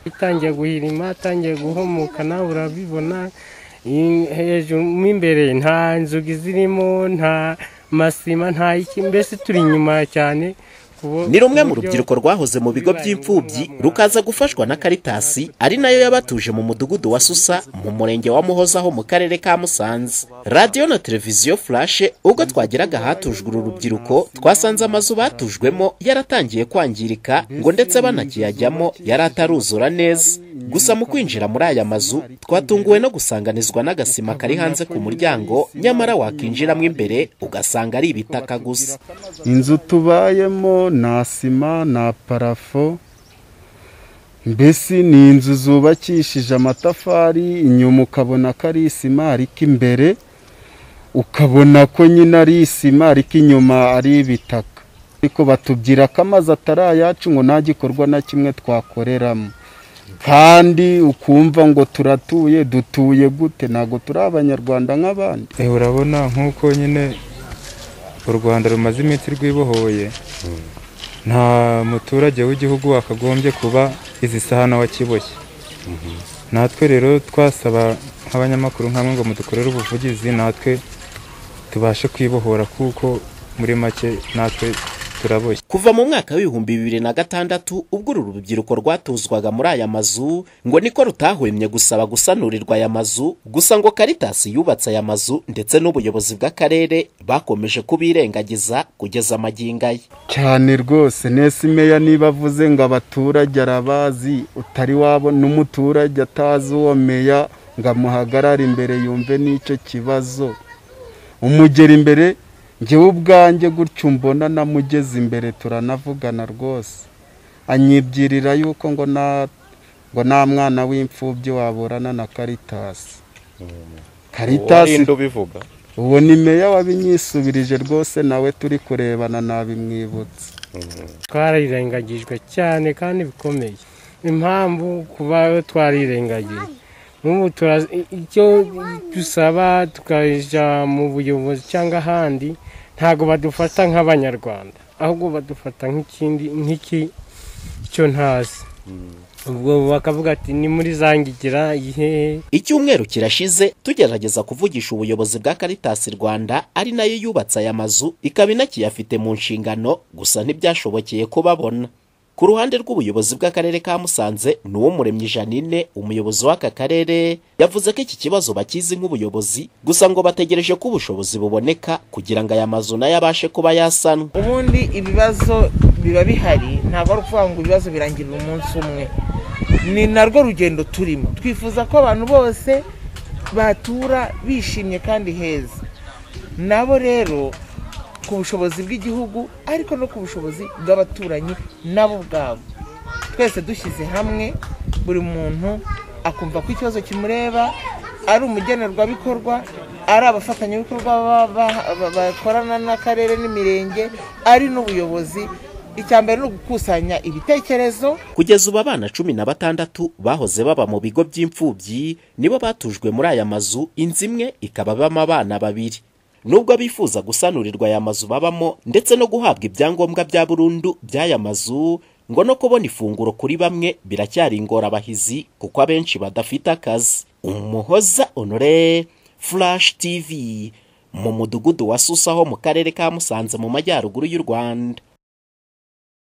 itangiye guhirima atangiye guhomoka nawe urabibona i- hejuru mo imbere nta nzugi zirimo nta masima nta iki mbese turi inyuma cyane ku bo- ni rumwe ku mu buryo rubyiruko rwahoze mu bigo by'imfubyi rukaza gufashwa na karitasi ari nayo yabatuje mu mudugudu wa susa mu murenge wa muhozaho mu karere ka musanze radiyo na televiziyo furashe ubwo twageraga ahatujwe uru rubyiruko twasanze amazu batujwemo yaratangiye kwangirika ngo ndetse banakiyajyamo yari ataruzura neza gusa mu kwinjira muri aya mazu twatunguwe no gusanganizwa n'agasima kari hanze ku muryango nyamara wakinjiramo imbere ugasanga ari ibitaka gusa inzu tubayemo nta sima nta parafo mbese ni inzu zubakishije amatafari inyuma ukabona ko ari isima ariko imbere ukabona ko nyine ari isima ariko inyuma ari ibitaka ariko batubwira ko amazi atari ayacu ngo nta gikorwa na kimwe twakoreramo kandi ukumva ngo turatuye dutuye gute ntabwo turi abanyarwanda nk'abandi Eh, urabona nk'uko nyine u rwanda rumaze iminsi rwibohoye nta muturage w'igihugu wakagombye kuba izi sahana wakiboshye natwe rero twasaba nk'abanyamakuru nk'amwe ngo mudukorere ubuvugizi natwe tubashe kwibohora kuko muri make natwe turaboshye kuva mu mwaka w'ibihumbi bibiri na gatandatu ubwo uru rubyiruko rwatuzwaga muri aya mazu ngo niko rutahwemye gusaba gusanurirwa aya mazu gusa ngo karitasi yubatse aya mazu ndetse n'ubuyobozi bw'akarere bakomeje kubirengagiza kugeza magingo aya cyane rwose nese meya niba avuze ngo abaturage arabazi utari wabo n'umuturage atazi uwo meya ngo amuhagarare imbere yumve n'icyo kibazo umugera imbere ngewe ubwanjye gutyo mbona namugeze imbere turanavugana rwose anyibwirira yuko ngo nta ngo nta mwana w'imfubyi waburana na karitasi karitasi ubivuga uwo ni meya wabinyisubirije rwose nawe turi kurebana nabimwibutse twarirengagijwe cyane kandi bikomeye impamvu kuba twarirengagije n'ubu tura- i- icyo dusaba tukajya mu buyobozi cyangwa ahandi ntabwo badufata nk'abanyarwanda ahubwo badufata nk'ikindi nk'iki cyo ntazi ubwo bakavuga ati ni muri zangigira ihehe icyumweru kirashize tugerageza kuvugisha ubuyobozi bwa karitasi rwanda ari nayo yubatse aya mazu ikaba inakiyafite mu nshingano gusa ntibyashobokeye ko babona ku ruhande rw'ubuyobozi bw'akarere ka musanze ni uw'umuremyi janine umuyobozi w'aka karere yavuze ko iki kibazo bakizi nk'ubuyobozi gusa ngo bategereje ko ubushobozi buboneka kugira ngo aya mazu nayo abashe kuba yasanwa ubundi ibibazo biba bihari ntabwo ari ukuvuga ngo ibibazo birangirira umunsi umwe ni narwo rugendo turimo twifuza ko abantu bose batura bishimye kandi heza nabo rero ku bushobozi bw'igihugu ariko no ku bushobozi bw'abaturanyi nabo ubwabo twese dushyize hamwe buri muntu akumva ko ikibazo kimureba ari umugenerwabikorwa ari abafatanyabikorwa baba- ba- bakorana n'akarere n'imirenge ari n'ubuyobozi icya mbere ni ugukusanya ibitekerezo kugeza ubu abana cumi na batandatu bahoze baba mu bigo by'imfubyi nibo batujwe muri aya mazu inzu imwe ikaba ibamo abana babiri nubwo bifuza gusanurirwa aya mazu babamo ndetse no guhabwa ibyangombwa bya burundu by'aya mazu ngo no kubona ifunguro kuri bamwe biracyari ingorabahizi kuko abenshi badafite akazi umuhoza honore flash tv mu mudugudu wa susaho mu karere ka musanze mu majyaruguru y'u rwanda